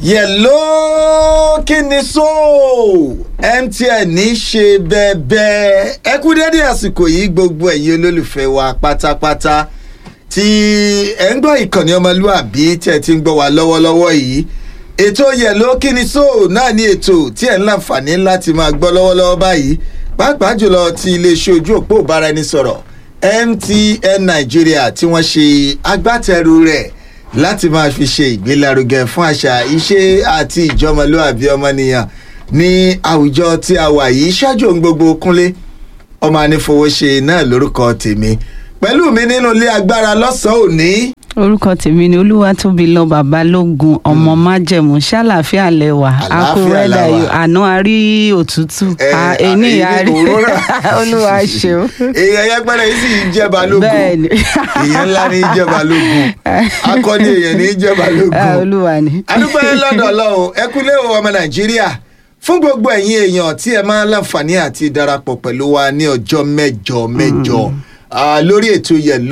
yẹ̀ló kí ni so mtn ní ṣe bẹ́ẹ̀bẹ́ ẹ kú dédé àsìkò yìí gbogbo ẹ̀yin olólùfẹ́ wa pátápátá tí ẹ ń gbọ́ ìkànnì ọmọlúàbí tí ẹ ti ń gbọ́ wa lọ́wọ́lọ́wọ́ yìí ètò yẹ̀ló kí ni so náà ní ètò tí ẹ ń láǹfààní láti máa gbọ́ lọ́wọ́lọ́wọ́ báyìí pàápàá jùlọ ti iléeṣẹ́ ojú òpó ìbáraẹnisọ̀rọ̀ mtn nàìjíríà tí wọ́n ṣe agbátẹrù rẹ̀ láti máa fi ṣe ìgbélárugẹ fún àṣà iṣẹ́ àti ìjọmọlúàbí ọmọnìyàn ní àwùjọ tí a wà yìí ṣáájú ohun gbogbo kúnlé ọmọ anífowóṣe náà lórúkọ tèmi pẹ̀lú mi nínú ilé agbára lọ́sàn-án òní orúkọ tèmi ni olúwatóbilọ babalógun ọmọ májẹmú ṣàlàfíà lẹwà Àlàáfíà akúrẹ́dà la wà. yìí àná àrí òtútù Eh, a- ẹni èyí àrí òróró. olúwa ṣeun èèyàn yẹpẹrẹ yìí sì ń jẹ balógun Bẹ́ẹ̀ni. èèyàn ńlá ní í jẹ balógun akọni èèyàn ní í jẹ Ah, balógun olúwa ni. adúpẹ́ lọ́dọ̀ ọlọ́run ẹ kú lé o ọmọ nàìjíríà fún gbogbo ẹ̀yin èèyàn tí ẹ máa ń láǹfààní àti darapọ̀ pẹ̀lú wa ní ọjọ́ mẹ́jọ mẹ́jọ Ah, lórí ètò yẹ̀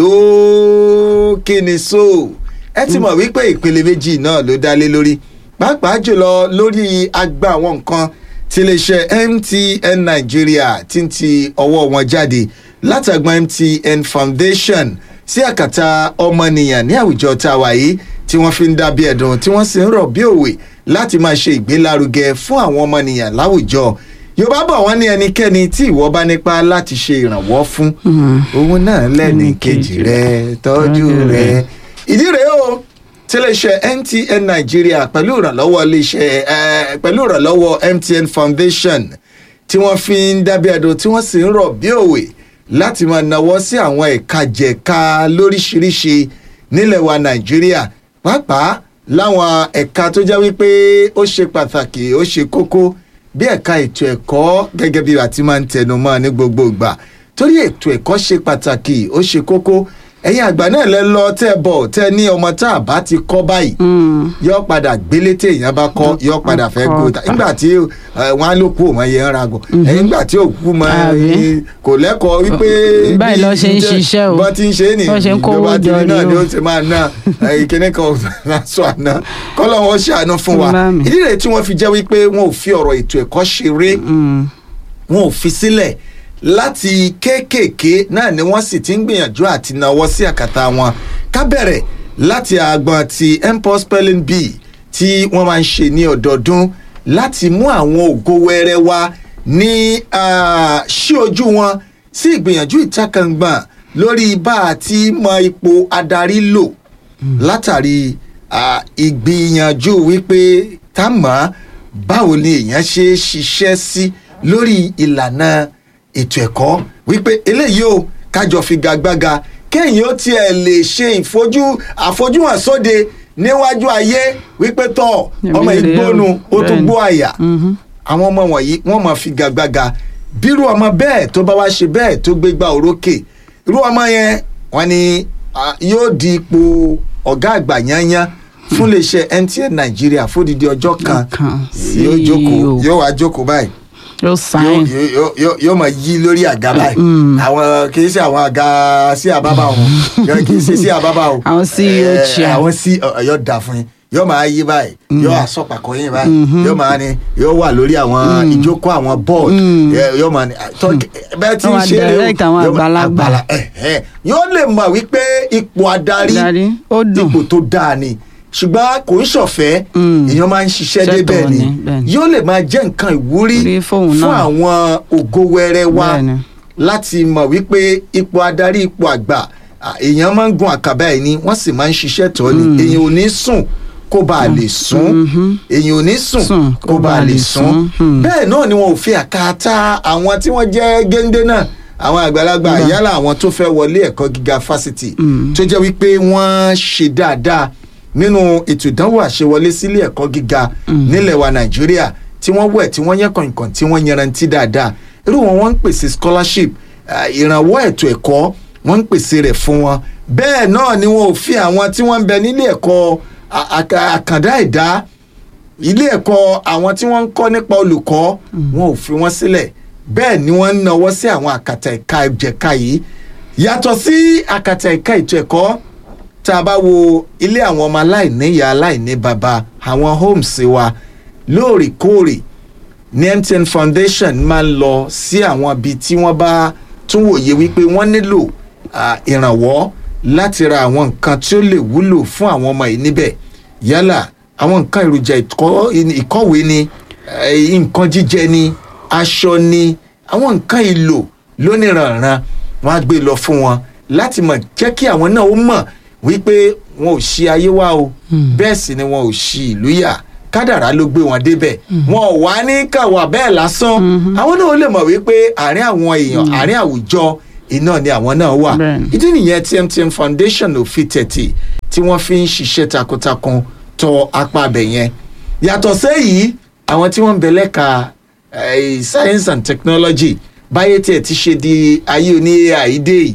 ló kíni so ẹ ti mọ̀ wípé ìpele méjì náà ló dá lé lórí pàápàá jùlọ lórí agbá àwọn nǹkan tí iléeṣẹ́ mtn nàìjíríà ti ń ti ọwọ́ wọn jáde látàgbọ́n mtn foundation sí àkàtà ọmọnìyàn ní àwùjọ tá a wà yìí tí wọ́n fi ń dábí ẹ̀dùn tí wọ́n sì ń rọ̀ bí òwe láti máa ṣe ìgbélárugẹ fún àwọn ọmọnìyàn láwùjọ yorùbá bọ̀ wọ́n ní ẹnikẹ́ni tí ìwọ bá nípa láti ṣe ìrànwọ́ fún òun náà lẹ́ni kejì rẹ tọ́jú rẹ ìdí rèé o tí iléeṣẹ́ mtn nàìjíríà pẹ̀lú ìrànlọ́wọ́ iléeṣẹ́ eh, pẹ̀lú ìrànlọ́wọ́ mtn foundation tí wọ́n fi ń dábí ẹ̀dùn tí wọ́n sì ń rọ̀ bí òwe láti máa nawọ́ sí àwọn ẹ̀ka jẹ̀ka lóríṣiríṣi nílẹ̀ wa nàìjíríà pàápàá láwọn ẹ̀ka tó jẹ́ wípé ó ṣe pàtàkì ó ṣe kókó bí ẹ̀ka ètò ẹ̀kọ́ gẹ́gẹ́ bí àti máa ń tẹnu mọ́ ní gbogbo ìgbà torí ètò ẹ̀kọ́ ṣe pàtàkì ó ṣe kókó ẹ̀yin àgbà náà lẹ lọ tẹ́ bọ̀ tẹ́ ní ọmọ tá a bá ti kọ́ báyìí yọ padà gbélé tí èèyàn bá kọ́ yọ padà fẹ́ kọ́ gbó ta nígbà tí eh, wọn á ló kú òun ẹyẹ ń ra gọ ẹ̀yìn nígbà tí òkú mọ Àbí? kò lẹ́kọ̀ọ́ wípé Báyìí bí lọ ṣe ń jẹ́- ṣiṣẹ́ o. bọ́n ti ń ṣe é nì Bọ́n ṣe ń kówó ìjọba ti jọ rí náà ni ni o. ó ti máa ná ìkíní kan lásọ àná kọ́lọ́wọ́ ṣàánú fún wa Bá mi. ìdí rẹ̀ tí wọ́n fi jẹ́ wípé wọn ò fi ọ̀rọ̀ ètò ẹ̀kọ́ ṣeré Mm. wọn ò fi sílẹ̀ láti kéékèèké náà ni wọ́n sì ti ń gbìyànjú àti náwó sí àkàtà wọn ká bẹ̀rẹ̀ láti àgbọn ti mpox spelling bee tí wọ́n máa ń ṣe ní ọdọọdún láti mú àwọn ògo wẹrẹ wá ní ah, ṣí ojú wọn sí ìgbìyànjú ìtakàngbọ̀n lórí bá a ti mọ ipò adarí lò látàrí ah, ìgbìyànjú wípé tá mọ̀ báwo ni èèyàn ṣe é ṣiṣẹ́ sí lórí ìlànà ètò ẹ̀kọ́ wípé eléyìí o kájọ figagbága kéèyàn ó tiẹ̀ lè ṣe ìfojú àfojúhàn sóde níwájú ayé wípé tọ́ ọmọ Èmi rèé o. ìgbónu ó tún Bẹ́ẹ̀ni. gbó àyà Mhm. àwọn ọmọ wọ̀nyí wọ́n máa figagbága bírú ọmọ bẹ́ẹ̀ tó bá wá ṣe bẹ́ẹ̀ tó gbégbá orókè irú ọmọ yẹn wọ́n ní ah, yóò di ipò ọ̀gá àgbà yányán fún iléeṣẹ́ mtn nàìjíríà fódìdí ọjọ́ kan Kan yóò sí jókòó o. yóò wá jókòó báyìí yóò yóò sáyìn yóò- yóò- yóò máa yí lórí àga báyìí àwọn kì í ṣe àwọn àga sí àbábà wọn kì í ṣe sí àbábà o Àwọn CEO Eh, chair. àwọn sí ọyọ dà fún yín yóò máa yí báyìí yóò àsọpàkọ yín báyìí yóò máa ní yóò wà lórí àwọn ìjókòó àwọn board eh, yóò máa ní tọ́ bẹ́ẹ̀ tí ń Wọ́n máa ṣe é direct àwọn yóò máa- àgbàlagbà. àgbàlá- eh, eh. yóò lè mọ̀ wípé ipò adarí Adarí, ó dùn. ipò tó dáa ni ṣùgbọ́n kò ń ṣọ̀fẹ́ Mm. èèyàn máa ń ṣiṣẹ́ Ṣẹ́tọ̀ débẹ̀ ni ni, bẹ́ẹ̀ ni. yóò lè máa jẹ́ nǹkan ìwúrí Rí fóun fún náà. àwọn ògo wẹrẹ wa Bẹ́ẹ̀ni. láti mọ̀ wípé ipò adarí ipò àgbà à, èèyàn máa ń gun àkàbà ẹ̀ ni wọ́n sì máa ń ṣiṣẹ́ tọ́ ni èèyàn ò ní sùn kó bá a lè sùn èèyàn ò ní sùn Sùn kó bá a lè sùn Hmm. bẹ́ẹ̀ náà ni wọn ò fi àkàtà àwọn tí wọ́n jẹ́ géńdé náà àwọn àgbàlagbà yálà àwọn tó fẹ́ wọlé ẹ̀kọ́ gíga fásitì tó jẹ́ wípé wọ́n ṣe dáadáa nínú ètò ìdánwò àṣewọlé sílé ẹ̀kọ́ gíga nílẹ̀ wa nàìjíríà tí wọ́n wẹ̀ tí wọ́n yẹ kọ̀ǹkọ̀ǹ tí wọ́n yanrantí dáadáa irú wọn wọ́n ń pèsè scholarship ah, ìrànwọ́ ètò ẹ̀kọ́ wọ́n ń pèsè rẹ̀ fún wọn bẹ́ẹ̀ náà ni wọn ò fi àwọn tí wọ́n ń bẹ nílé ẹ̀kọ́ à- àkà- àkàndá ẹ̀dá ilé ẹ̀kọ́ àwọn tí wọ́n ń kọ́ nípa olùkọ́ wọn ò fi wọ́n sílẹ̀ bẹ́ẹ̀ ni wọ́n ń nawọ́ sí àwọn àkàtà ẹ̀ka ẹ̀jẹ̀ka yìí yàtọ̀ sí àkàtà ẹ̀ka ètò ẹ̀kọ́ tá a bá wo ilé àwọn ọmọ aláìníyá aláìní bàbá àwọn homes wa lóòrèkóòrè ní MTN Foundation máa ń lọ sí àwọn ibi tí wọ́n bá tún wòye wípé wọ́n nílò ah, ìrànwọ́ láti ra àwọn nǹkan tí ó lè wúlò fún àwọn ọmọ yìí níbẹ̀ yálà àwọn nǹkan èròjà ìkọ́- ìkọ́wé ni eh, nǹkan jíjẹ ni aṣọ ni àwọn nǹkan ìlò lóníranran wọn á gbé lọ fún wọn láti mọ̀ jẹ́ kí àwọn náà ó mọ̀ wípé wọn ò ṣì ayé wa o bẹ́ẹ̀ sì ni wọn ò ṣì ìlú yà kádàrá ló gbé wọn débẹ̀ wọn ò wá ní kàwá bẹ́ẹ̀ lásán àwọn náà ó lè mọ̀ wípé àárín àwọn èèyàn àárín àwùjọ iná ni àwọn náà wà Bẹ́ẹ̀ni. ìdí nìyẹn tí MTN Foundation ò fi tẹ̀tì tí wọ́n fi ń ṣiṣẹ́ takuntakun tọ apá abẹ yẹn yàtọ̀ sẹ́yìí àwọn tí wọ́n ń bẹ lẹ́ka eh, science and technology báyé tiẹ̀ ti ṣe di ayé oní AI dé yìí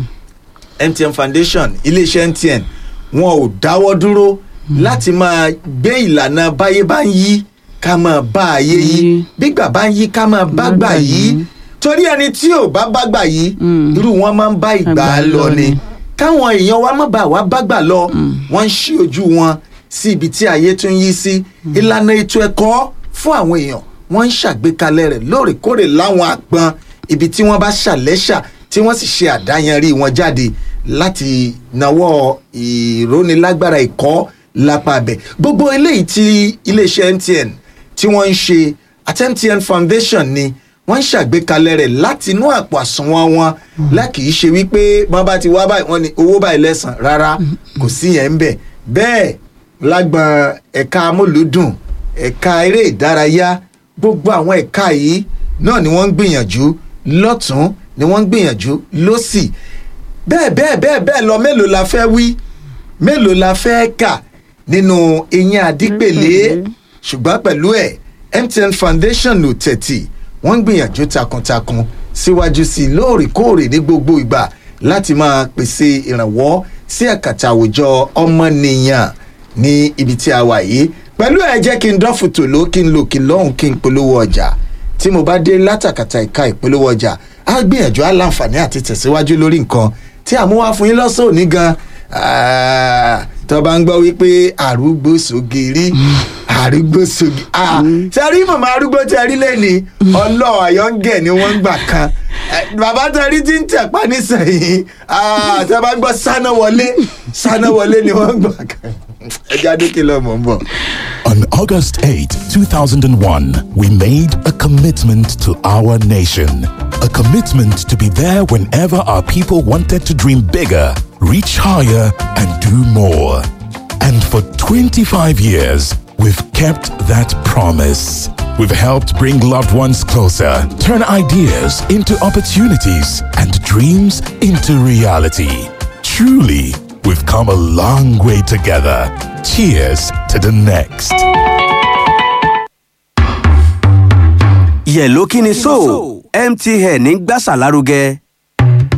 MTN Foundation iléeṣẹ́ MTN wọn ò dáwọ́ dúró láti máa gbé ìlànà báyé bá ń yí ká máa bá ayé yí Yí. bígbà bá ń yí ká máa bá gbà yí torí ẹni tí ò bá bá gbà yí irú wọn máa ń bá ìgbà Àgbà lọ lọ ni ni. káwọn èèyàn wa má bàa wá bá gbà lọ wọ́n ń ṣí ojú wọn sí ibi tí ayé tún yí sí ìlànà ètò ẹ̀kọ́ fún àwọn èèyàn wọ́n ń ṣàgbékalẹ̀ rẹ̀ lóòrèkóòrè láwọn àgbọn ibi tí wọ́n bá ṣàlẹ́ṣà tí wọ́n sì ṣe àdáyanrí wọn jáde láti nawọ́ ìrónilágbára ẹ̀kọ́ lápá abẹ gbogbo eléyìí tí iléeṣẹ́ MTN tí wọ́n ń ṣe àti MTN Foundation ni wọ́n ń ṣàgbékalẹ̀ rẹ̀ láti inú àpò àsùnwọ̀n wọn lákì í ṣe wípé wọ́n bá ti wá báyìí wọ́n ní owó báyìí lẹ́sàn rárá kò sí yẹn ń bẹ̀ bẹ́ẹ̀ lágbọn ẹ̀ka amúlùúdùn ẹ̀ka eré ìdárayá gbogbo àwọn ẹ̀ka yìí náà ni wọ́n ń gbìyànjú lọ́tún ni wọ́n ń gbìyànjú lọ́sì bẹ́ẹ̀ bẹ́ẹ̀ bẹ́ẹ̀ bẹ́ẹ̀ lọ mélòó la fẹ́ wí mélòó la fẹ́ kà nínú eyín adípèlé ṣùgbọ́n pẹ̀lú ẹ̀ MTN Foundation ò tẹ̀tì wọ́n ń gbìyànjú takuntakun síwájú sí i lóòrèkóòrè ní gbogbo ìgbà láti máa pèsè ìrànwọ́ sí àkàtà àwùjọ ọmọnìyàn ní ibi tí a wà yìí pẹ̀lú ẹ̀ jẹ́ kí n dán fòtò ló kí n lò kí n lọ́hùn kí n polówó ọjà tí mo bá dé látàkàtà ìka ìpolówó ọjà á gbìyànjú á láǹfààní àti tẹ̀síwájú lórí nǹkan tí àmúwá fún yín lọ́sọ̀ òní gan Ah, tó bá ń gbọ́ wípé àrúgbó sògiri àrúgbó sògiri sẹ́rí màmá arúgbó tẹ rí lẹ́ni ọlọ́ àyọ́ǹgẹ̀ ni wọ́n ń gbà kan Eh, bàbá tẹ rí tí ń tẹ̀pá nísìnyí Ah, tó bá ń gbọ́ sáná wọlé sáná wọlé ni wọ́n ń gbà kan ẹja dókè lọ́mọ ń bọ̀. On August 8, 2001, we made a commitment to our nation. A commitment to be there whenever our people wanted to dream bigger, reach higher, and do more. And for 25 years, we've kept that promise. We've helped bring loved ones closer, turn ideas into opportunities, and dreams into reality. Truly, we've come a long way together. Cheers to the next. yẹ̀ló kí ni so mtn ń gbàsà lárugẹ.